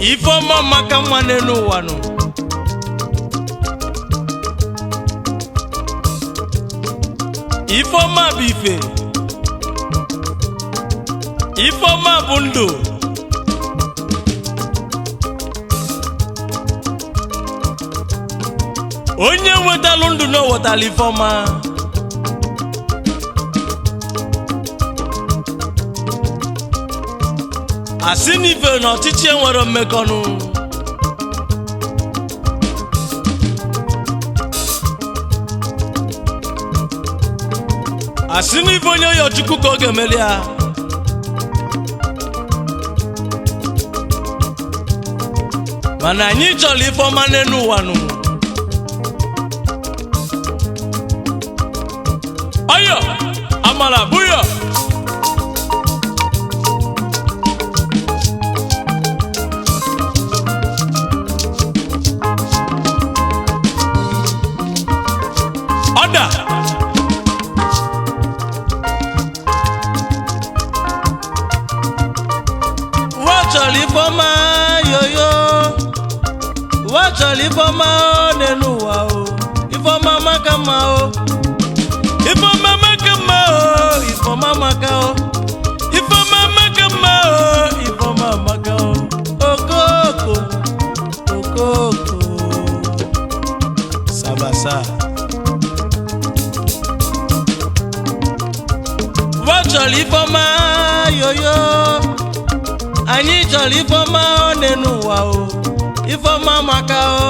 ifeọma maka mma n'elu ụwa nụ ifeọma bụ ife ifeọma bụ ndụ onye wetalụ ndụ na o wetala ifeọma asị n'ife na ọchịchị enwere mmekọnụ asị n'ife onye ụyọchukwu ka ọ ga-emeli ya mana anyị chọrọ ife ọma n'elu ụwa nụ ọyọ amala bụyọ ọda ụwa chọrọ ifeọma yoyo ụwa chọrọ ifeọma n'elu ụwa o ifeọma maka mma o ifeọma maka mma o ifeọma maka o ifeọma maka mma o ifeọma maka o okoko okoko sabasa. ụwa chọrọ ifeọma yoyo anyị chọrọ ifeọma ọ n'elu ụwa o ifeọma maka o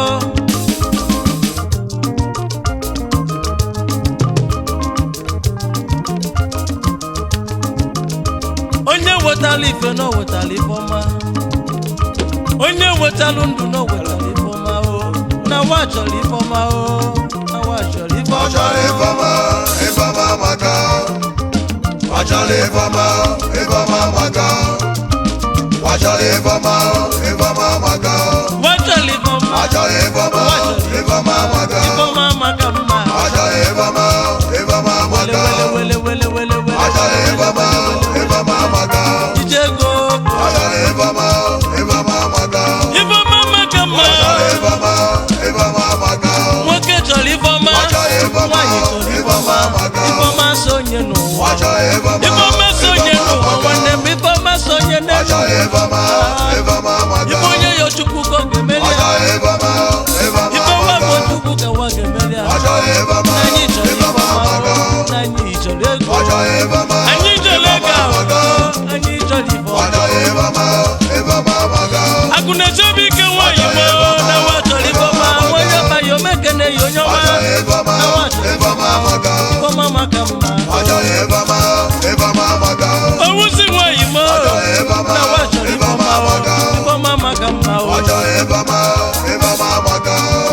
onye wetala ife na o wetala ifeọma onye wetalụ ndụ na o wetala ifeọma o na wa chọrọ ifeọma o na wa chọrọ ifeọma Ọchọrọ ifeọma, ifeọma maka. Ọchọrọ ifeọma, ifeọma maka. Ọchọrọ ifeọma, ifeọma maka. wa chọrọ ifeọma Ọchọrọ ifeọma, ifeọma maka. ifeọma maka mma Ọchọrọ ifeọma, ifeọma wele maka. wele wele wele wele Ọchọrọ ifeọma, ifeọma maka. ijego Ọchọrọ ifeọma, ifeọma maka. ifeọma maka mma Ọchọrọ ifeọma, ifeọma maka. nwoke chọrọ ifeọma Ọchọrọ ifeọma, nwaanyị chọrọ ifeọma ifeọma maka. ifeọma sonye n'ụwa Ọchọrọ ifeọma, ifeọma sonye ifeọma n'ụwa maka. nwanne m ifeọma sonye n'elu Ọchọrọ ifeọma, ifeọma maka. ife onye ya chukwu ka ọ ga-emeli ya Ọchọrọ ifeọma, ifeọma ifeọma bụ maka. chukwu ka nwa ga-emeli ya Ọchọrọ ifeọma, na anyị chọrọ ifeọma ifeọma maka. na anyị chọrọ ego Ọchọrọ ifeọma, anyị chọrọ ego ifeọma maka. ahụ anyị chọrọ ifeọma Ọchọrọ ifeọma, ifeọma maka. akụ na-echebe ike nwaanyị mo na nwa chọrọ ifeọma onye ọba ya omekene ya onye ọma Ọchọrọ ifeọma, na nwa chọrọ ifeọma maka. ifeọma maka mma Ọchọrọ ifeọma, ifeọma maka. owusi nwaanyị mo Ọchọrọ ifeọma, na nwa chọrọ ifeọma ifeọma maka. ifeọma maka mma o Ọchọrọ ifeọma, ifeọma maka.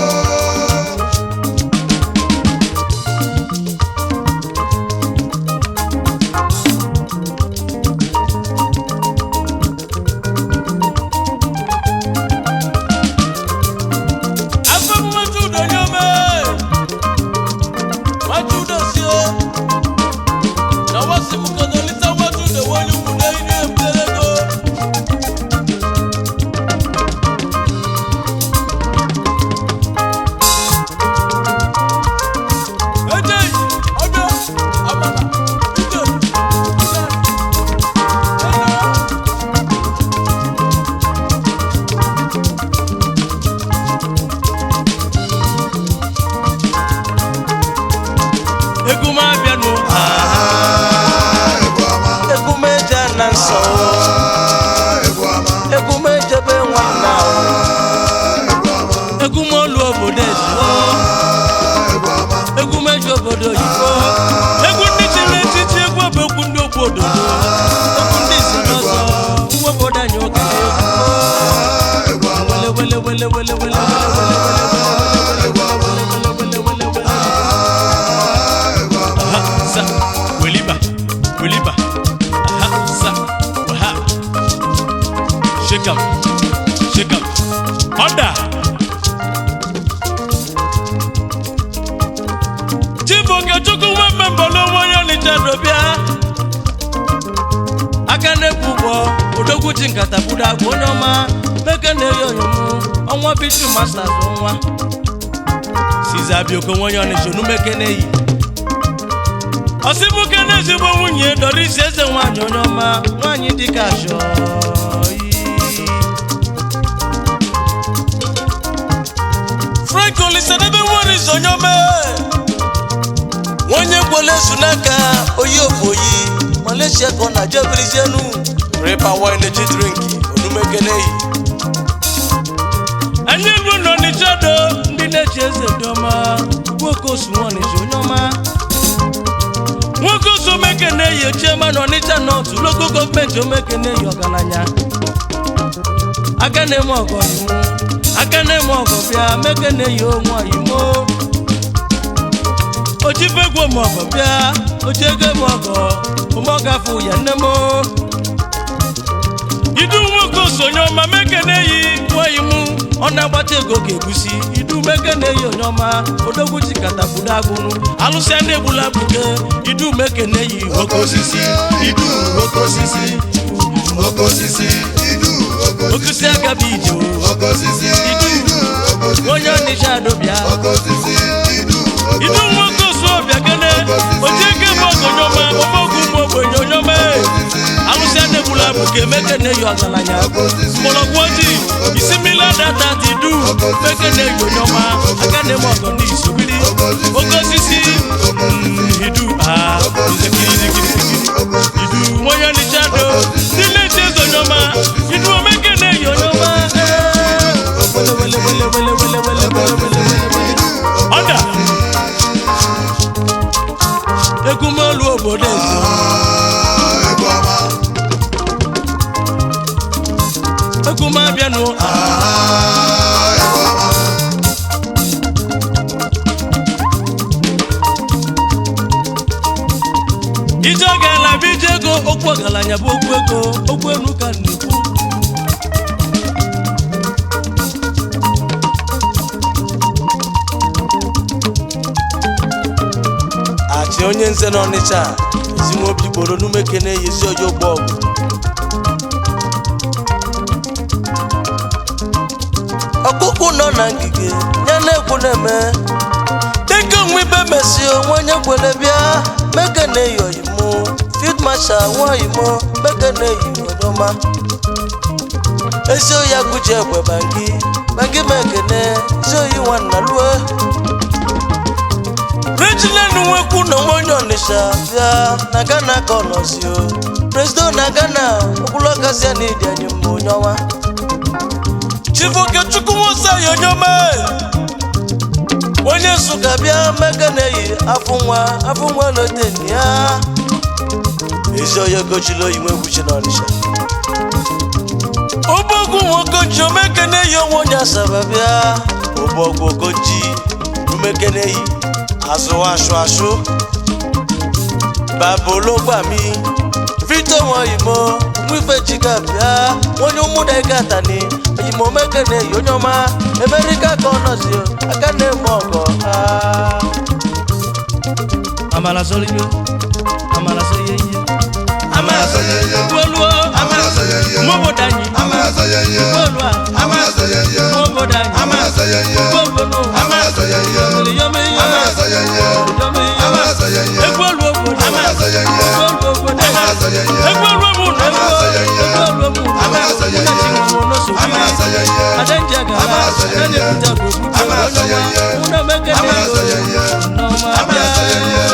afọ mmachi udo nye ome machi udo si o na wasi m kodolita machi udo onye ukwu na ihe mberego ejeghị ọbịa amala ije ije ije egwu m abịanụ Ah, ifeọma, egwu m eje na nsọ ah, ifeọma, egwu m ejebe nwanna ah, ifeọma, egwu m olu obodo ejibo ah, ifeọma. egwu m eji obodo oyibo egwu ndị chiri echichi egwu bụ egwu ndị okwu ododo egwu ndị si n'ọzọ nwa obodo anyị okenye egwu wele wele wele wele wele Aha, sa, weliba, weliba. Aha, sa, waha. Shake 'em, shake 'em. Order. Chibuke Chukwu nwe mmemme n'onwe onye Ọnịcha dobịa. Aka na-ekwu ụgbọ odogwu ji nkata budo agwa onye ọma meke na-eyi ọnwa bitu masters nwa siza bioko nwenye ọnịcha onumekene yi ọsịbụke na ezigbo nwunye doris eze nwaanyị onye ọma nwaanyị dịka ashọ frank olisadebe nwere onye ọma onye gwele ezu n'aka oyi ofu oyi malaysia ka ọ na-ajọ ebirizienu ripa wine ji drink onumekene yi anyị elu nọ n'ịcha do ndị na-eji eze dị ọma nwoke osu nwanịcha onye ọma nwoke osu omeke na-eyi chiema na ọnịcha nọtụ loko gọọmenti omeke na-eyi ọgaranya aka na-eme ọgọ imu aka na-eme ọgọ bịa meke na-eyi onwe oyimo ojibegwu ọmọgọ bịa ojiego eme ọgọ ụmọgafụ ya nne m idu nwoke osonye ọma meke na-eyi nwayi mụ ọ na-agbata ego ka egusi idu meke na-eyi onye ọma odogwu ji katafudo agụrụ alụsị a na-egbula buke idu meke na-eyi Oke osisi, idu oke osisi, oke osisi, idu oke osisi, okusi aka bụ ije o. oke osisi, idu oke osisi, onye ọnịcha adọbịa oke osisi, idu oke idu nwoke osu ọbịa kene oji ego ebe ọgọnye ọma ofe oge ụmụ ogbenye onye ọma alụsị a na-egbula buke meke na-eyi ọgaranya mgbọrọgwụ ojii isi mmiri adata dị du meke na-eyi onye ọma aka na-eme ọgọ ndị isobiri oke osisi mm, idu a izekirikirikiri idu nwonye ọnịcha do ndị na-eche eze onye ọma idu omeke na-eyi onye ọma ee. wele wele wele wele wele wele wele wele wele wele ọda egwumolu obodo eze Ah, egwu ọma. egwum abịanụ Ah, egwu ọma. ije ọ ga-ala bụ ije ego okwu ọgaranya bụ okwu ego okwu enu ka m na-ekwu achị onye nze n'ọnịcha ezinwobi gboro n'umeke na-eyezi oyi ogbo ọgụ ọkpụkpụ nọ na ngige ya na-ekwu na-eme dịka onwe ibe mesi onwe onye kwere bịa meke na-eyi oyimo field marshal nwa oyimo meke na-eyi onyeọma ezi oyi agụji egbe bangi bangi mekene ezi oyi nwanna lue reginald nwekwu na nwa onye ọnịsha bịa na ghana ka ọ nọzi o presido na ghana okwulọgazia na ịdị anyị mma onye ọma chibokechukwu nwosayi onye ọma onye nsụka bịa mega na-eyi afọ nwa afọ nwa loteni ya ezi onye gochila oyi nwegwuchi n'ọnịsha ụbọgwụ nwokoji omeke na-eyi onwe onye asaba bịa ụbọgwụ okoji umeke na-eyi azụ ashụ ashụ babologbami vito nwaoyimo nwife jiga bịa onye ụmụda gatani oyimo meke na-eyi onye ọma emerika ka ọ nọzi aka na-eme ọgọ ha amala sọrọ ihe amala sọrọ ihe ihe amala sọrọ ihe. gbuoluo Amara sọ ya ihe. mmobodo anyị Amara sọ ya ihe. gbuolu a Amara sọ ya ihe. mmobodo anyị Amara sọ ya ihe. gbuolu Amara sọ ya ihe. yome ihe Amara sọ ya ihe. yome ihe Amara sọ ya ihe. egbuolu obodo Amara sọ ya ihe. egbuolu obodo Amara sọ ya ihe. egbuolu obodo Amara sọ ya ihe. egbuolu obodo Amara sọ ya ihe. Amara sọ ya ihe. adenje gara Amara sọ ya ihe. adenye kuta gbogbo Amara sọ ya ihe. ụlọ mekene Amara sọ ya ihe. nneọma Amara sọ ya ihe.